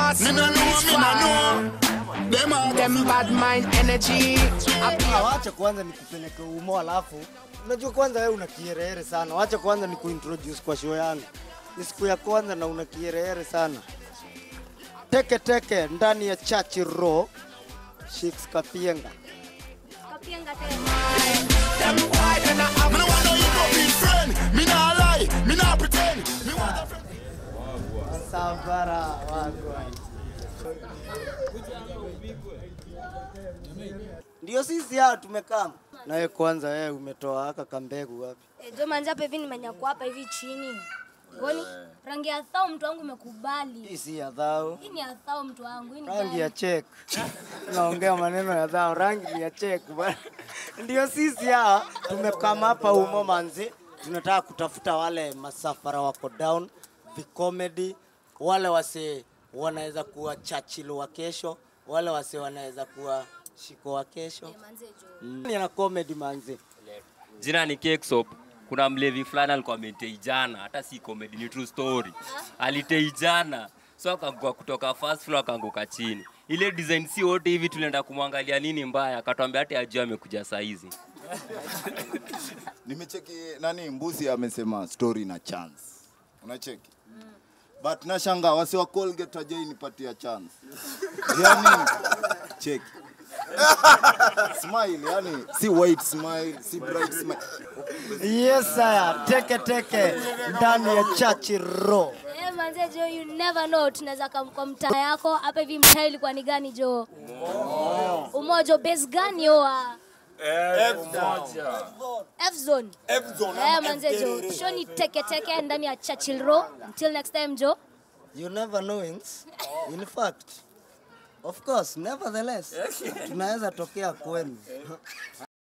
boss. Me no know, me no know. Them all Them bad mind energy. I be Ah, wacha kwanza nikupeleke umo, alafu unajua kwanza wewe una kierehere sana. Wacha kwanza nikuintroduce kwa show yangu. Ni siku ya kwanza na una kierehere sana. Teke teke ndani ya Church Row. Shix Kapienga. Kapienga tena. them boy, they not have Me no want no hypocrite friend. Me nah lie, me nah pretend. Me want a friend. Safara wagwa. Ndio sisi hao tumekaa. Nawe kwanza wewe umetoa haka kambegu wapi? Eh, Jo manzi hapa hivi nimenyakua hapa hivi chini. Goni rangi ya thao mtu wangu imekubali. Hii si ya dhao. Hii ni ya thao mtu wangu. Hii ni Rangi gani? ya check. Naongea maneno ya dhao, rangi ni ya check bwana. Ndio sisi hao tumekama hapa umo manzi. Tunataka kutafuta wale masafara wako down, vicomedy, wale wase wanaweza kuwa Churchill wa kesho, wale wase wanaweza kuwa Shiko wa kesho. Manze Jo. Mm. Ni na comedy manzi. Jina ni Cakesop. Kuna mlevi fulani alikuwa ametei jana, hata si comedy, ni true story. Alitei jana, so akaanguka kutoka first floor akaanguka chini. Ile design si wote hivi tulienda kumwangalia nini mbaya, akatwambia hata ajua amekuja saa hizi. nimecheki nani mbusi amesema story na chance unacheki but nashanga wasi wa colgate ajai nipatia chance yani cheki smile yani si white smile si bright smile Yes sir, teke teke ndani ya Churchill Row. Eh, manze Jo, you never know tunaweza kam kwa mtaa yako. Hapa hivi mtaa ilikuwa ni gani Jo? Umoja base gani oa? F zone. F zone. Eh, manze Jo, show ni teke teke ndani ya Churchill Row. Until next time Jo. You never knowings. In fact, of course, nevertheless, tunaweza tokea kwenu.